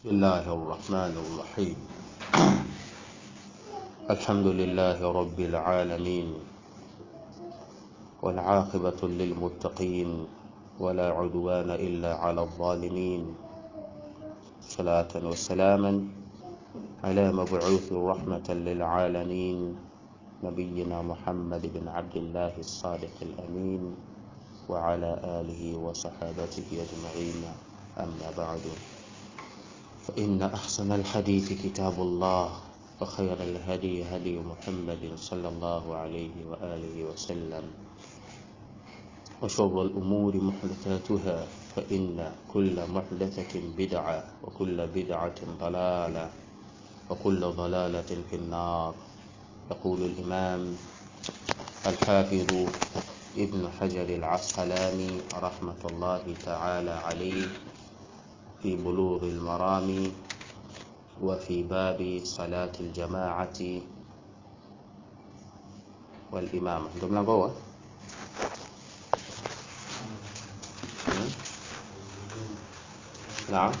بسم الله الرحمن الرحيم الحمد لله رب العالمين والعاقبة للمتقين ولا عدوان إلا على الظالمين صلاة وسلاما على مبعوث رحمة للعالمين نبينا محمد بن عبد الله الصادق الأمين وعلى آله وصحابته أجمعين أما بعد فإن أحسن الحديث كتاب الله وخير الهدي هدي محمد صلى الله عليه وآله وسلم وشر الأمور محدثاتها فإن كل محدثة بدعة وكل بدعة ضلالة وكل ضلالة في النار يقول الإمام الحافظ ابن حجر العسقلاني رحمة الله تعالى عليه في بلوغ المرام وفي باب صلاة الجماعة والإمامة ndio mlango huo naam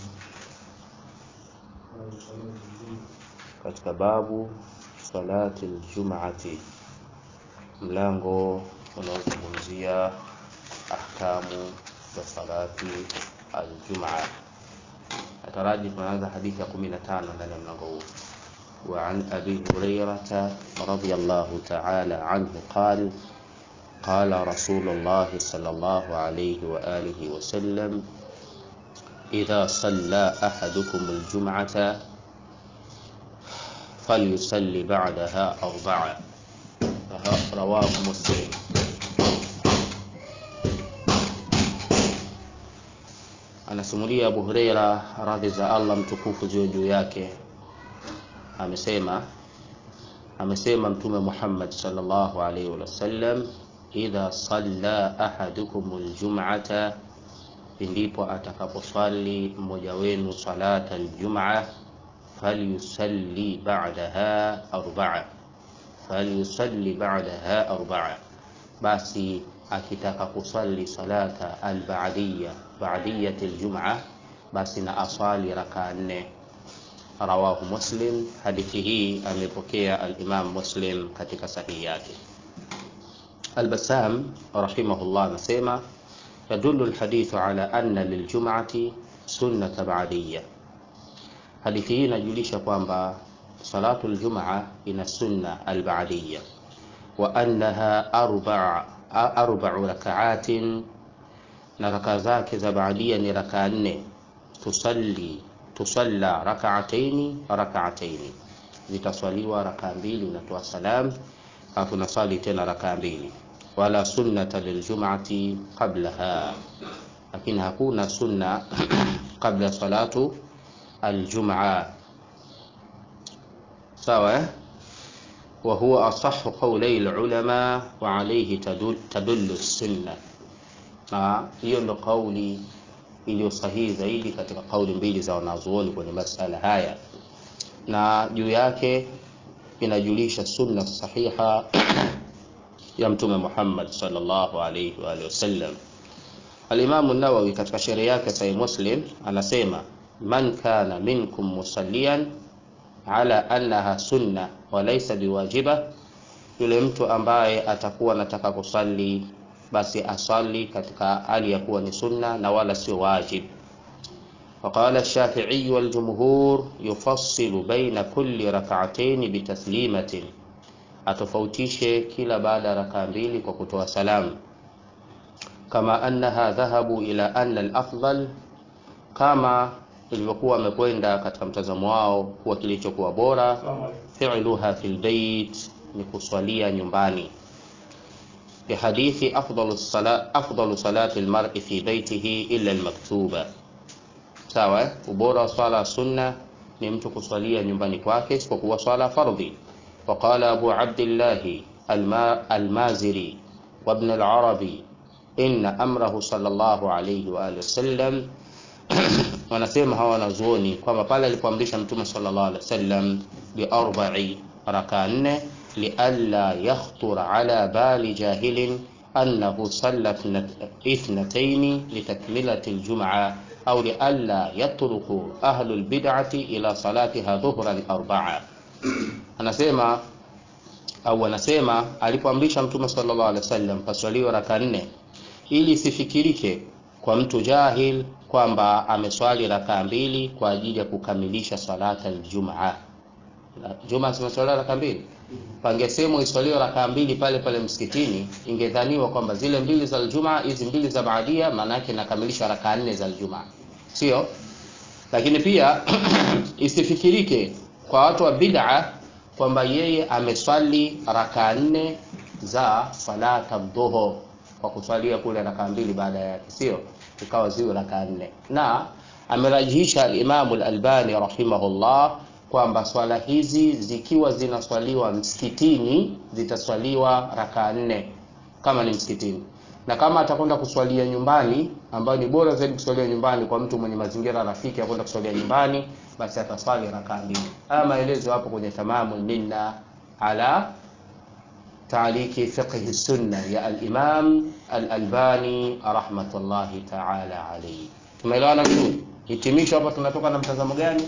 katika babu salati ljumati mlango unaozungumzia ahkamu za salati aljumaa nataraji tunaanza hadithi ya 15 ndani ya mlango huu وعن أبي هريرة رضي الله تعالى عنه قال قال رسول الله صلى الله عليه وآله وسلم إذا صلى أحدكم الجمعة فليصلي بعدها أربعة رواه مسلم anasimulia Abu Huraira radhi za Allah mtukufu ziwe juu yake amesema amesema mtume Muhammad sallallahu alaihi wasallam idha salla ahadukum aljum'ata ndipo atakaposwali mmoja wenu salata aljumaa falyusalli ba'daha arba'a falyusalli ba'daha arba'a basi akitaka kusali salata alba'diyya ba'diyyat aljum'a basi na aswali raka nne rawahu muslim hadithi hii amepokea al-imam muslim katika sahihi yake al-bassam rahimahullah anasema yadullu al-hadithu ala anna liljum'ati sunnata ba'diyya hadithi hii inajulisha kwamba salatu aljum'a ina sunna al-ba'diyya wa annaha arba'a arba'u raka'atin na raka zake za baadia ni raka nne tusalli tusalla rak'ataini rak'ataini zitaswaliwa raka mbili unatoa salam alafu nasali tena raka mbili wala sunnata liljum'ati qablaha lakini hakuna sunna kabla salatu aljum'a sawa eh? وهو أصح قولي العلماء وعليه تدل, تدل السنة na hiyo ndo kauli iliyo sahihi zaidi katika kauli mbili za wanazuoni kwenye masala haya na juu yake inajulisha sunna sahiha ya mtume Muhammad sallallahu alayhi wa alihi wasallam Al-Imam an-Nawawi katika sheria yake Sahih Muslim anasema man kana minkum musalliyan ala annaha sunna wa laysa biwajiba, yule mtu ambaye atakuwa anataka kusali basi asali katika hali ya kuwa ni sunna na wala sio wajib. وقال الشافعي والجمهور يفصل بين كل ركعتين بتسليمة atofautishe kila baada ya rakaa mbili kwa kutoa salamu kama annaha dhahabu ila anna al-afdal kama ilivyokuwa wamekwenda katika mtazamo wao kuwa kilichokuwa bora fi'luha fil bait ni kuswalia nyumbani bihadithi afdalu salat afdalu salati almar'i fi baitihi illa almaktuba sawa ubora wa swala sunna ni mtu kuswalia nyumbani kwake isipokuwa swala fardhi وقال أبو عبد الله المازري وابن العربي إن أمره صلى الله عليه وآله وسلم wanasema hawa wanazuoni kwamba pale alipoamrisha mtume sallallahu alaihi wasallam bi arba'i raka nne lialla yakhtur ala bali jahilin annahu salla ithnataini litakmilati aljum'a au lialla yatruku ahlu lbidati ila salatiha dhuhran arbaa anasema au anasema alipoamrisha mtume sallallahu alaihi wasallam paswaliwe raka nne ili isifikirike kwa mtu jahil kwamba ameswali rakaa mbili kwa ajili ya kukamilisha salata aljumaa juma zimeswaliwa raka mbili pangesemwa iswaliwe rakaa mbili pale pale msikitini ingedhaniwa kwamba zile mbili za aljumaa hizi mbili za baadia maana yake inakamilisha rakaa nne za aljumaa sio lakini pia isifikirike kwa watu wa bid'a kwamba yeye ameswali rakaa nne za salata dhuhur kwa kuswalia kule rakaa mbili baada yake sio ikawa ziwe rakaa nne na amerajihisha alimamu lalbani rahimahullah kwamba swala hizi zikiwa zinaswaliwa msikitini zitaswaliwa rakaa nne kama ni msikitini na kama atakwenda kuswalia nyumbani ambayo ni bora zaidi kuswalia nyumbani kwa mtu mwenye mazingira rafiki ya kwenda kuswalia nyumbani basi ataswali rakaa mbili haya maelezo hapo kwenye tamamu minna ala تعليق فقه السنة يا الإمام الألباني رحمة الله تعالى عليه tumeelewana vizuri hitimisho hapa tunatoka na mtazamo gani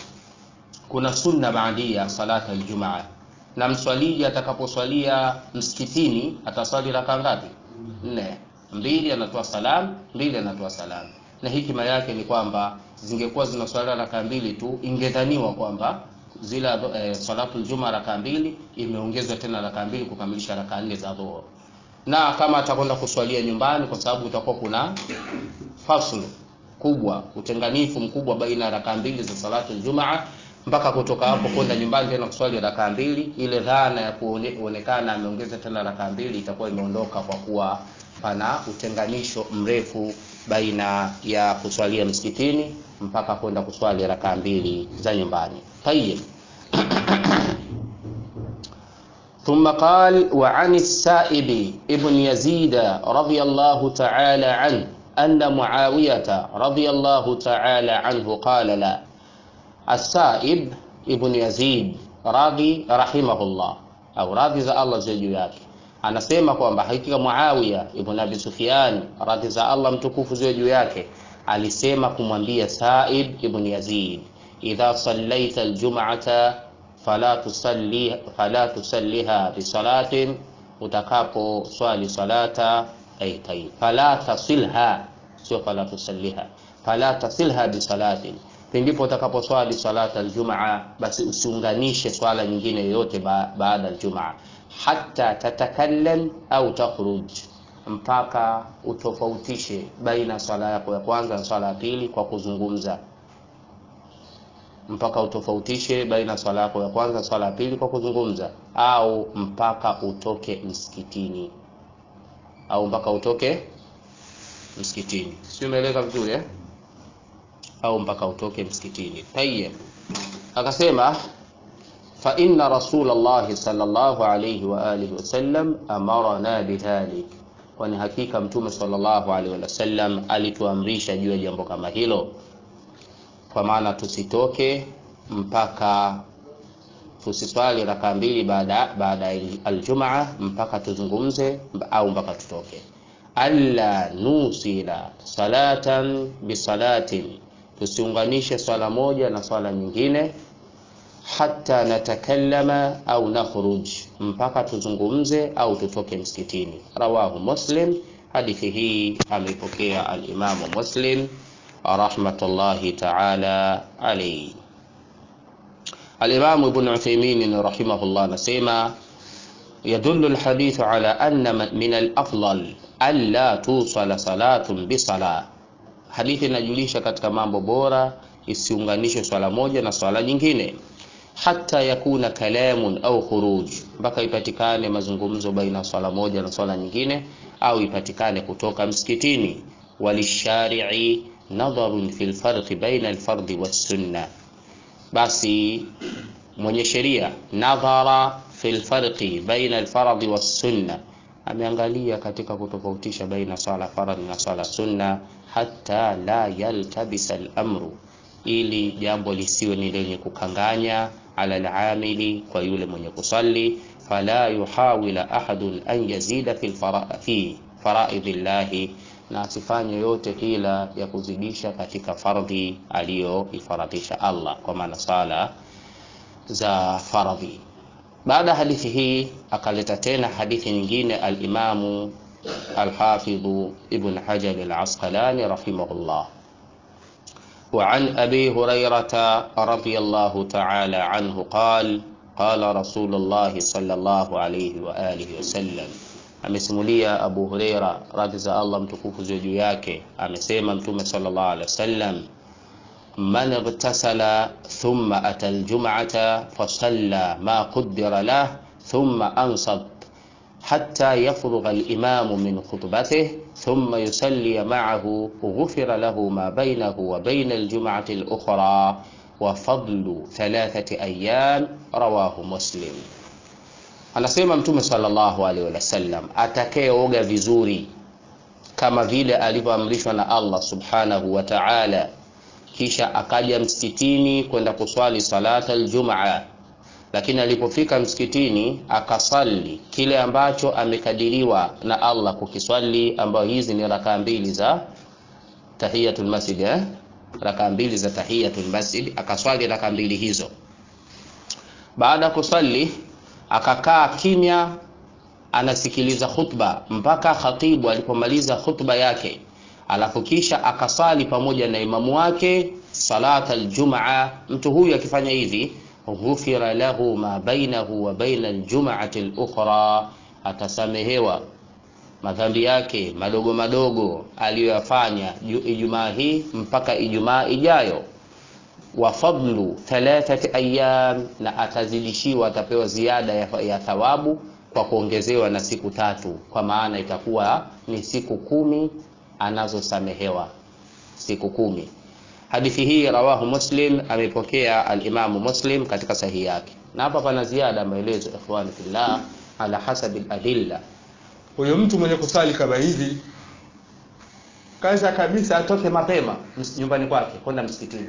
kuna sunna baadia salata aljumaa na mswaliji atakaposwalia msikitini ataswali raka ngapi nne mbili anatoa salam mbili anatoa salam na hikima yake ni kwamba zingekuwa zinaswalia raka mbili tu ingedhaniwa kwamba zile eh, salatu ljuma raka mbili imeongezwa tena raka mbili kukamilisha raka nne za dhuhur na kama atakwenda kuswalia nyumbani kwa sababu utakuwa kuna faslu kubwa utenganifu mkubwa baina ya raka mbili za salatu ljumaa mpaka kutoka hapo kwenda nyumbani tena kuswali raka mbili ile dhana ya kuonekana ameongeza tena raka mbili itakuwa imeondoka kwa kuwa pana utenganisho mrefu baina ya kuswalia msikitini mpaka kwenda kuswali raka mbili za nyumbani tayib ثم قال وعن السائب ابن يزيد رضي الله تعالى عنه أن معاوية رضي الله تعالى عنه قال لا السائب ابن يزيد راضي رحمه الله أو راضي za Allah ziwe juu yake anasema kwamba hakika Muawiya ibn Abi Sufyan radhi za Allah mtukufu ziwe juu yake alisema kumwambia Saib ibn Yazid idha sallaita aljum'ata fala tusalli fala tusalliha bisalatin utakapo swali salata ay tayyib fala tasilha sio fala tusalliha fala tasilha bisalatin pindipo utakaposwali salata aljumaa basi usiunganishe swala nyingine yoyote ba, baada aljumaa hatta tatakallam au takhruj mpaka utofautishe baina swala yako ya kwanza na swala ya pili kwa kuzungumza mpaka utofautishe baina swala yako ya kwanza na swala ya pili kwa kuzungumza au mpaka utoke msikitini au mpaka utoke msikitini sio umeeleka vizuri eh? au mpaka utoke msikitini tayeb akasema fa inna rasulallahi sallallahu alayhi wa alihi wasallam amarana bidhalik kwani hakika mtume sallallahu alaihi wasallam alituamrisha juu ya jambo kama hilo kwa maana tusitoke mpaka tusiswali raka mbili baada baada aljumaa mpaka tuzungumze au mpaka tutoke alla nusila salatan bisalatin tusiunganishe swala moja na swala nyingine hata natakallama au nakhruj mpaka tuzungumze au tutoke msikitini rawahu muslim hadithi hii ameipokea alimamu muslim rahmatullahi taala alaihi alimamu ibn uthaymin rahimahullah anasema يدل الحديث على أن من الأفضل ألا توصل صلاة بصلاة hadithi inajulisha katika mambo bora isiunganishwe swala moja na swala nyingine hata yakuna kalamun au khuruj mpaka ipatikane mazungumzo baina swala moja na swala nyingine au ipatikane kutoka msikitini walishari'i nadharun fi lfarqi baina alfardhi wassunna basi mwenye sheria nadhara fi lfarqi baina alfardhi wassunna ameangalia katika kutofautisha baina swala faradhi na swala sunna hata la yaltabisa al-amru ili jambo lisiwe ni lenye kukanganya ala al-amili kwa yule mwenye kusali fala yuhawila ahadun an yazida fi fi faraidhi llahi na asifanye yote hila ya kuzidisha katika fardhi aliyoifaradhisha Allah, kwa maana sala za faradhi. Baada ya hadithi hii akaleta tena hadithi nyingine al-Imamu al-Hafidhu Ibn Hajar al-Asqalani rahimahullah وعن أبي هريرة رضي الله تعالى عنه قال قال رسول الله صلى الله عليه وآله وسلم amesimulia Abu Huraira radhi za Allah mtukufu ziwe juu yake, amesema Mtume sallallahu alaihi wasallam, man igtasala thumma ata aljum'ata fasalla ma qaddara lah thumma ansat hatta yafrugha alimamu min khutbatihi thumma yusalli ma'ahu ghufira lahu ma bainahu wa baina aljum'ati al-ukhra wa fadlu thalathati ayyam rawahu Muslim. Anasema Mtume sallallahu alaihi wasallam, atakayeoga vizuri kama vile alivyoamrishwa na Allah subhanahu wa ta'ala, kisha akaja msikitini kwenda kuswali salata aljumaa, lakini alipofika msikitini akasali kile ambacho amekadiriwa na Allah kukiswali, ambayo hizi ni rakaa mbili za tahiyatul masjid eh? rakaa mbili za tahiyatul masjid, akaswali rakaa mbili hizo. Baada ya kusali akakaa kimya anasikiliza khutba mpaka khatibu alipomaliza khutba yake, alafu kisha akasali pamoja na imamu wake salat aljumaa. Mtu huyu akifanya hivi, ghufira lahu ma bainahu wa baina aljumaati alukhra, atasamehewa madhambi yake madogo madogo aliyoyafanya Ijumaa hii mpaka Ijumaa ijayo wa fadlu thalathati ayyam, na atazidishiwa, atapewa ziada ya, ya thawabu kwa kuongezewa na siku tatu, kwa maana itakuwa ni siku kumi anazosamehewa siku kumi. Hadithi hii rawahu Muslim, amepokea alimamu Muslim katika sahihi yake, na hapa pana ziada maelezo, ikhwani fillah, ala hasabi aladilla. Huyo mtu mwenye kusali kama hivi Kwanza kabisa atoke mapema nyumbani kwake kwenda msikitini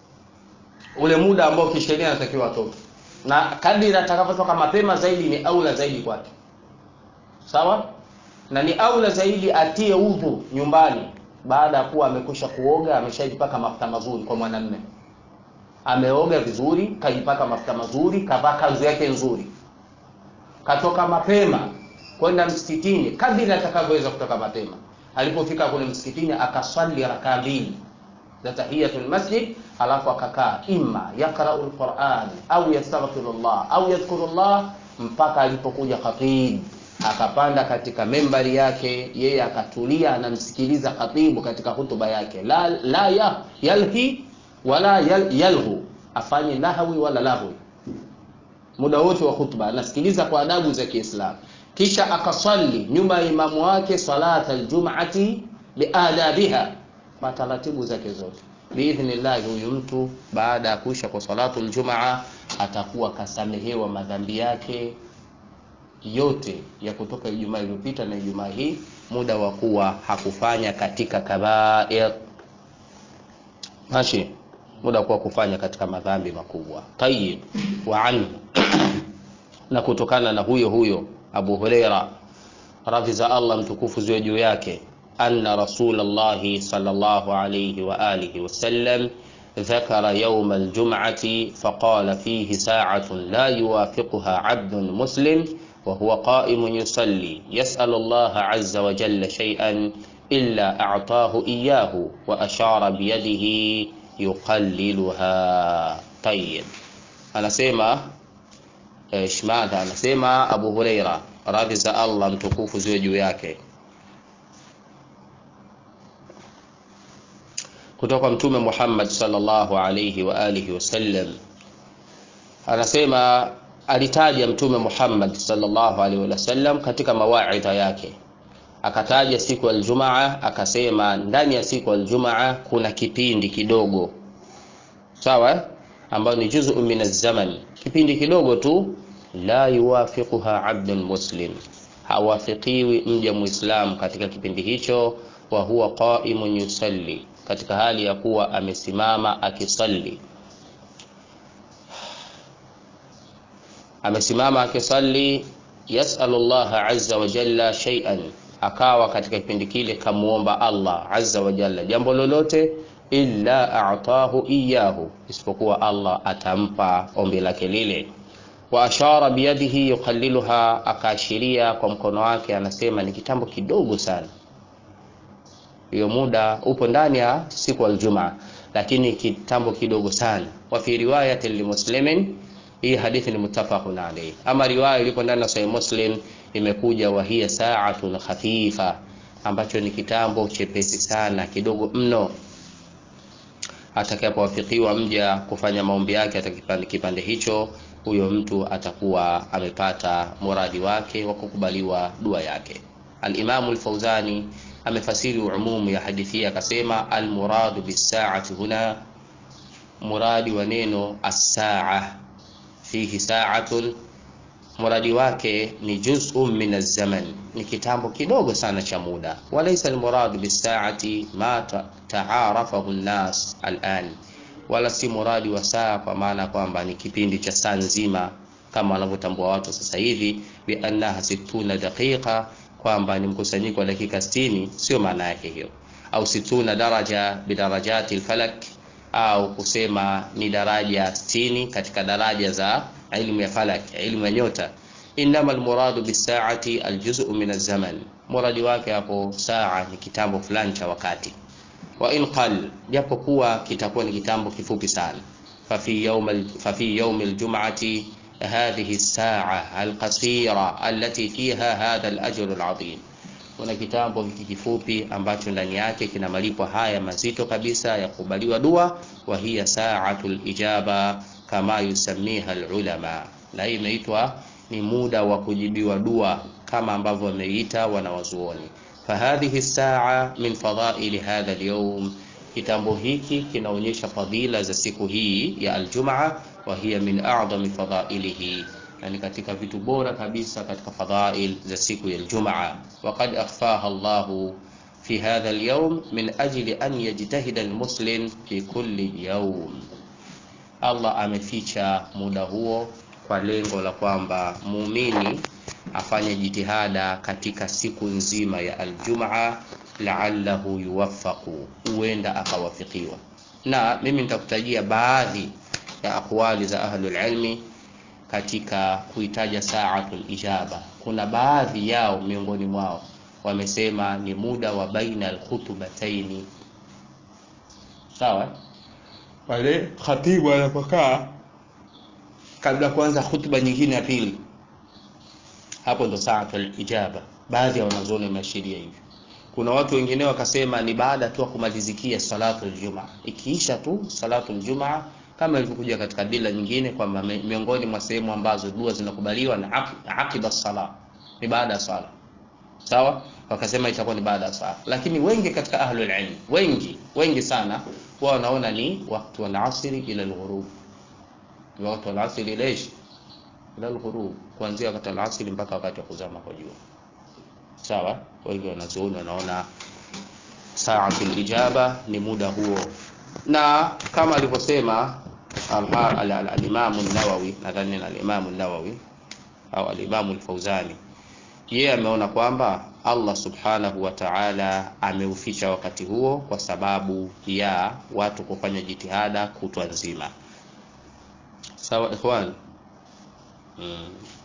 ule muda ambao kisheria anatakiwa atoke, na kadiri atakapotoka mapema zaidi ni aula zaidi kwake, sawa. Na ni aula zaidi atie udhu nyumbani baada ya kuwa amekwisha kuoga, ameshajipaka mafuta mazuri. Kwa mwanamume ameoga vizuri, kajipaka mafuta mazuri, kavaa kanzu yake nzuri, katoka mapema kwenda msikitini, kadiri atakavyoweza kutoka mapema. Alipofika kule msikitini, akaswali rakaa mbili za tahiyatul masjid, alafu akakaa imma yaqra'u alquran au yastaghfirullah au yadhkurullah, mpaka alipokuja khatib akapanda katika membari yake, yeye akatulia, anamsikiliza khatibu katika hutuba yake, la, la ya, yalhi wala yal, yalhu, afanye nahwi wala lahwi, muda wote wa hutuba anasikiliza kwa adabu za Kiislamu, kisha akasali nyuma ya imamu wake salata aljum'ati biadabiha kwa taratibu zake zote biidhnillah. Huyu mtu baada ya kuisha kwa salatu aljumaa atakuwa kasamehewa madhambi yake yote ya kutoka Ijumaa iliyopita na Ijumaa hii, muda wa kuwa hakufanya katika kabair, mashi, muda wa kuwa kufanya katika madhambi makubwa. Tayyib, wa anhu na kutokana na huyo huyo Abu Huraira radhi za Allah mtukufu ziwe juu yake anna rasulallahi sallallahu alayhi wa alihi wasallam dhakara yawma aljum'ati faqala fihi sa'atun la yuwafiquha 'abdun muslim wa huwa qa'imun yusalli yas'alu Allah 'azza wa jalla shay'an illa a'tahu iyyahu wa ashara biyadihi yuqalliluha. Tayyib, anasema Shmadha anasema Abu Huraira radhi za Allah mtukufu ziwe juu yake kutoka Mtume Muhammad sallallahu alayhi wa alihi wasallam anasema, alitaja Mtume Muhammad sallallahu alayhi wasallam katika mawaidha yake, akataja siku ya Aljumaa, akasema ndani ya siku ya Aljumaa kuna kipindi kidogo, sawa, ambayo ni juzu min az-zaman, kipindi kidogo tu, la yuwafiquha abdun muslim, hawafikiwi mja muislam katika kipindi hicho, wa huwa qa'imun yusalli katika hali ya kuwa amesimama akisali, amesimama akisali. Yasalu llaha azza wa jalla shay'an, akawa katika kipindi kile kamuomba Allah azza wa jalla jambo lolote illa a'tahu iyahu, isipokuwa Allah atampa ombi lake lile. Wa ashara biyadihi yuqalliluha, akaashiria kwa mkono wake, anasema ni kitambo kidogo sana. Hiyo muda upo ndani ya siku aljumaa, lakini kitambo kidogo sana. Wa fi riwayati limuslimin, hii hadithi ni muttafaqun alayhi. Ama riwaya ilipo ndani ya Sahih Muslim imekuja wa hiya sa'atun khafifa, ambacho ni kitambo chepesi sana kidogo mno atakapowafikiwa mja kufanya maombi yake atakipande kipande hicho, huyo mtu atakuwa amepata muradi wake wa kukubaliwa dua yake. Al-Imamu al-Fauzani amefasiri umumu ya hadithi hii akasema, almuradu bisaati huna, muradi wa neno as-saa fihi saatun, muradi wake ni juz'un min az-zaman, ni kitambo kidogo sana cha muda. Walaysa almuradu bisaati ma taarafahu an-nas al'an, wala si muradi wa saa kwa maana kwamba ni kipindi cha saa nzima kama wanavyotambua watu sasa hivi, bi annaha situna daqiqa kwamba ni mkusanyiko wa dakika 60, sio maana yake hiyo. Au situna daraja bidarajati alfalak, au kusema ni daraja 60 katika daraja za ilmu ya falak, ilmu ya nyota. Innama almuradu bisaati aljuz'u min alzaman, muradi wake hapo saa ni kitambo fulani cha wakati. Wa in qal, japo kuwa kitakuwa ni kitambo kifupi sana. Fafi yawm fafi yawm aljum'ati hadhihi saa alqasira allati fiha hadha alajr alazim, kuna kitambo hiki kifupi ambacho ndani yake kina malipo haya mazito kabisa ya kukubaliwa dua. Wa hiya saatu lijaba kama yusamiha alulama, na hii imeitwa ni muda wa kujibiwa dua kama ambavyo wameita wanawazuoni. Fahadhihi saa min fadhaili hadha alyawm, kitambo hiki kinaonyesha fadhila za siku hii ya aljumaa wa hiya min a'dami fadhailihi, yani katika vitu bora kabisa katika fadhail za siku ya Aljumaa. Wa qad akhfaha Allahu fi hadha alyawm min ajli an yajtahida almuslim fi kulli yawm, Allah ameficha muda huo kwa lengo la kwamba muumini afanye jitihada katika siku nzima ya Aljumaa, la'allahu yuwaffaqu, huenda akawafikiwa. Na mimi nitakutajia baadhi ya aqwali za ahlul ilmi katika kuitaja saatul ijaba. Kuna baadhi yao miongoni mwao wamesema ni muda wa baina alkhutubataini, sawa, pale khatibu anapokaa kabla kuanza khutba nyingine ya pili, hapo ndo saatul ijaba. Baadhi ya wanazuoni wameashiria hivyo. Kuna watu wengine wakasema ni baada tu kumalizikia salatul jumaa, ikiisha tu salatul jumaa kama ilivyokuja katika dila nyingine kwamba miongoni mwa sehemu ambazo dua zinakubaliwa na aqiba sala ni baada ya sala, sawa. Wakasema itakuwa ni baada ya sala, lakini wengi katika ahlul ilm, wengi wengi sana wao wanaona ni wakati wa asri ila alghurub, ni wakati wa asri ila ish ila alghurub, kuanzia wakati wa asri mpaka wakati wa kuzama kwa jua, sawa. Wengi wanazuoni wanaona saatul ijaba ni muda huo, na kama alivyosema al-Imam an-Nawawi, nadhani na al-Imam an-Nawawi au al-Imam al-Fauzani, yeye ameona kwamba Allah subhanahu wa ta'ala ameuficha wakati huo kwa sababu ya watu kufanya jitihada kutwa nzima. Sawa ikhwan, mm.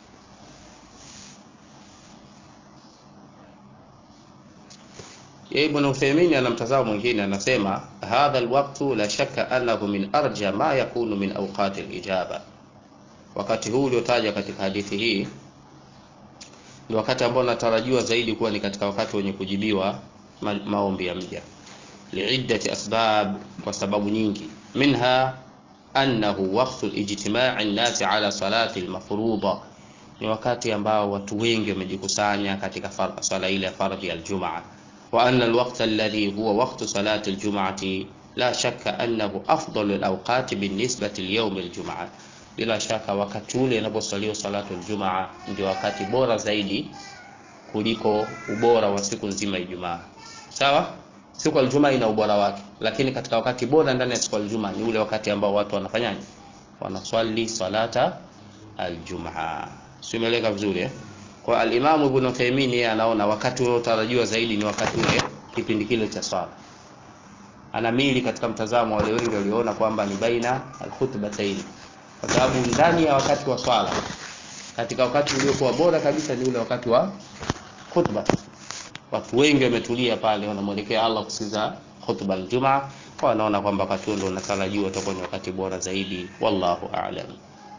Ibn Uthaymeen ana mtazamo mwingine, anasema hadha alwaqtu la shakka annahu min arja ma yakunu min awqati alijaba, wakati huu uliotaja katika hadithi hii ni wakati ambao unatarajiwa zaidi kuwa ni katika wakati wenye kujibiwa ma maombi ya mja, liiddati asbab, kwa sababu nyingi, minha annahu waqtu ijtimai nnasi ala salati almafruḍa, ni wakati ambao watu wengi wamejikusanya katika swala ile ya fardhi ya aljumaa wa anna alwaqta alladhi huwa waqtu salati aljum'ati la shakka annahu afdalu alawqati binisbati liyawm aljumaa, bila shaka wakati ule inaposaliwa salatu aljumaa ndio wakati bora zaidi kuliko ubora wa siku nzima Ijumaa. Sawa, siku aljumaa ina ubora wake, lakini katika wakati bora ndani ya siku aljumaa ni ule wakati ambao watu wanafanyaje? Wanaswali salata aljumaa. Simeleka vizuri eh? kwa alimamu ibn Uthaymeen yeye anaona wakati unaotarajiwa zaidi ni wakati ule kipindi kile cha swala anamili katika mtazamo wale wengi waliona kwamba ni baina alkhutbatayn kwa sababu ndani ya wakati wa swala katika wakati uliokuwa bora kabisa ni ule wakati wa khutba watu wengi wametulia pale wanamwelekea Allah kusikiza khutba aljumaa kwa wanaona kwamba wakati huo ndio unatarajiwa utakuwa ni wakati bora zaidi wallahu a'lam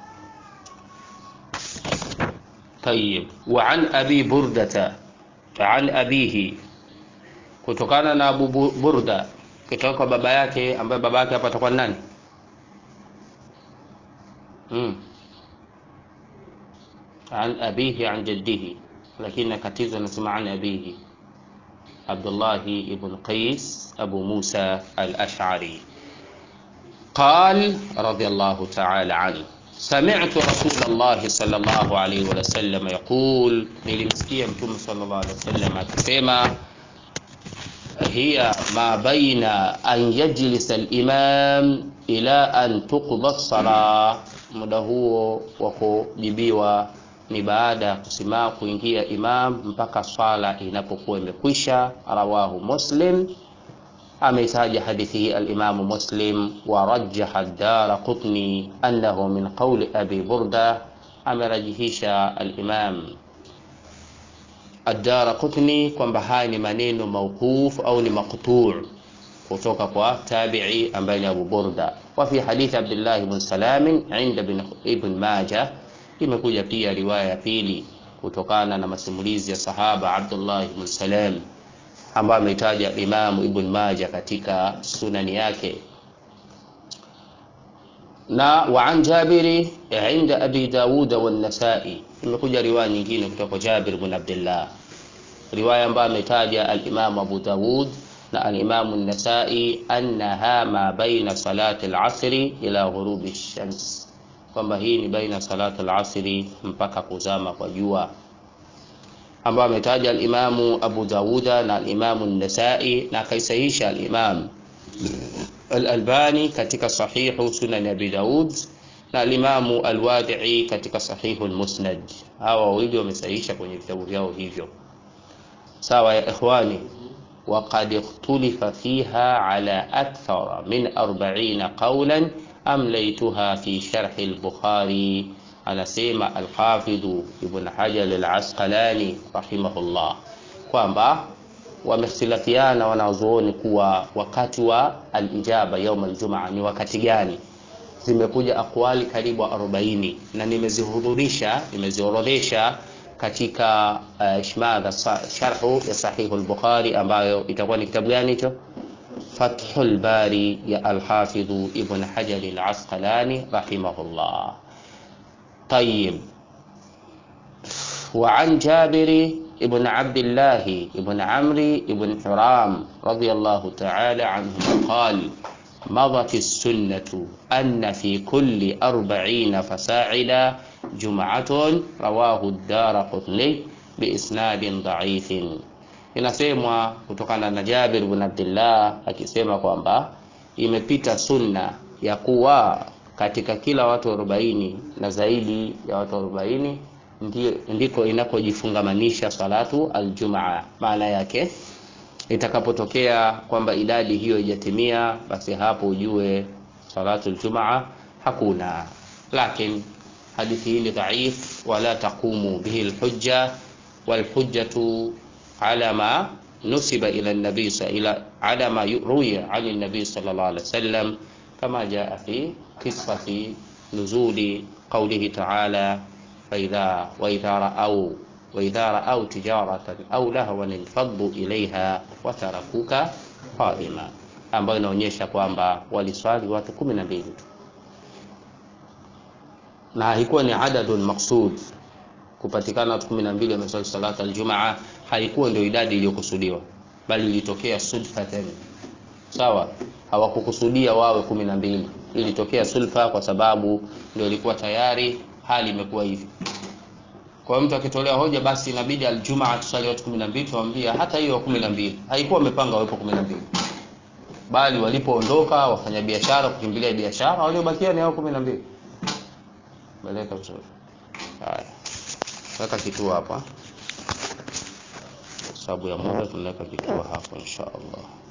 طيب وعن أبي بردة عن أبيه kutokana na Abu Burda kutoka kwa baba yake ambaye baba yake hapa atakuwa nani mm. an abihi an jaddihi lakini katizo nasema an abihi Abdullah ibn Qais Abu Musa al-Ash'ari قال رضي الله تعالى عنه سمعت رسول الله صلى الله عليه وسلم يقول nilimsikia mtume صلى الله عليه وسلم akisema هي ما بين أن يجلس الإمام إلى أن تقضى الصلاة muda huo wa kujibiwa ni baada ya kusimama kuingia imam mpaka swala inapokuwa imekwisha rawahu muslim ameitaja hadithi hii alimamu muslim wa rajaha dara qutni annahu min qauli abi burda amerajihisha alimam Ad-Dara Qutni kwamba haya ni maneno mauquf au ni maqtu' kutoka kwa tabi'i ambaye ni Abu Burda. Wa fi hadith Abdullah ibn Salam inda ibn Majah, imekuja pia riwaya ya pili kutokana na masimulizi ya sahaba Abdullah ibn Salam ambaye ameitaja Imam Ibn Majah katika sunani yake na wa an Jabiri inda Abi Dawud wa An-Nasa'i imekuja riwaya nyingine kutoka kwa Jabir ibn Abdullah riwaya ambayo ametaja al-Imam Abu Dawud na al-Imam An-Nasa'i annaha ma baina salati al-asri ila ghurubi shams kwamba hii ni baina salati al-asri mpaka kuzama kwa jua ambayo ametaja al-Imam Abu Dawuda na al-Imam An-Nasa'i na akaisahisha al-Imam Al-Albani katika sahihu Sunan Abi Daud na Al-Imamu Al-Wadi'i katika sahihu Al-Musnad. Hawa wawili wamesahihisha kwenye vitabu vyao hivyo. Sawa ya ikhwani, وقد اختلف فيها على أكثر من أربعين قولا أمليتها في شرح البخاري anasema Alhafidhu Ibn Hajar Al-Asqalani rahimahullah kwamba wamehtilafiana wanazuoni kuwa wakati wa alijaba yaum aljumaa ni wakati gani. Zimekuja akwali karibu 40 na nimezihudhurisha, nimeziorodhesha katika uh, shmadha sharhu ya sahihu al-Bukhari ambayo itakuwa ni kitabu gani hicho? Fathul Bari ya Alhafidhu Ibn Hajar Al-Asqalani rahimahullah. طيب وعن جابر ابن عبد الله ابن عمرو ابن حرام رضي الله تعالى عنهما قال مضت السنة أن في كل أربعين فساعدا جمعة رواه الدار قطني بإسناد ضعيف inasemwa kutokana na Jabir ibn Abdullah akisema kwamba imepita sunna ya kuwa katika kila watu 40 na zaidi ya watu 40 ndiko inakojifungamanisha salatu aljumaa. Maana yake itakapotokea kwamba idadi hiyo ijatimia, basi hapo ujue salatu aljumaa hakuna. Lakin hadithi hii ni dhaif, wala taqumu bihi alhujja walhujjatu ala ma nusiba ila nabii ila ala ma ruwiya ani nabii sallallahu alaihi wasallam kama jaa fi qissati nuzuli qawlihi ta'ala فإذا وإذا رأوا وإذا رأوا تجارة أو لهوا انفضوا إليها وتركوك قائما ambayo inaonyesha kwamba waliswali watu kumi na mbili tu na haikuwa ni adadun maksud kupatikana watu kumi na mbili wameswali salata aljumaa haikuwa ndio idadi iliyokusudiwa bali ilitokea sudfatan sawa hawakukusudia wawe kumi na mbili ilitokea sulfa kwa sababu ndio ilikuwa tayari hali imekuwa hivi. Kwa hiyo mtu akitolea hoja, basi inabidi aljumaa tusali watu 12, tuambia hata hiyo 12 haikuwa wamepanga wawepo 12, bali walipoondoka wafanya biashara kukimbilia biashara, waliobakia ni hao 12. Beleka vizuri. Haya, weka kituo hapa. sababu ya muda tunaweka kituo hapo insha Allah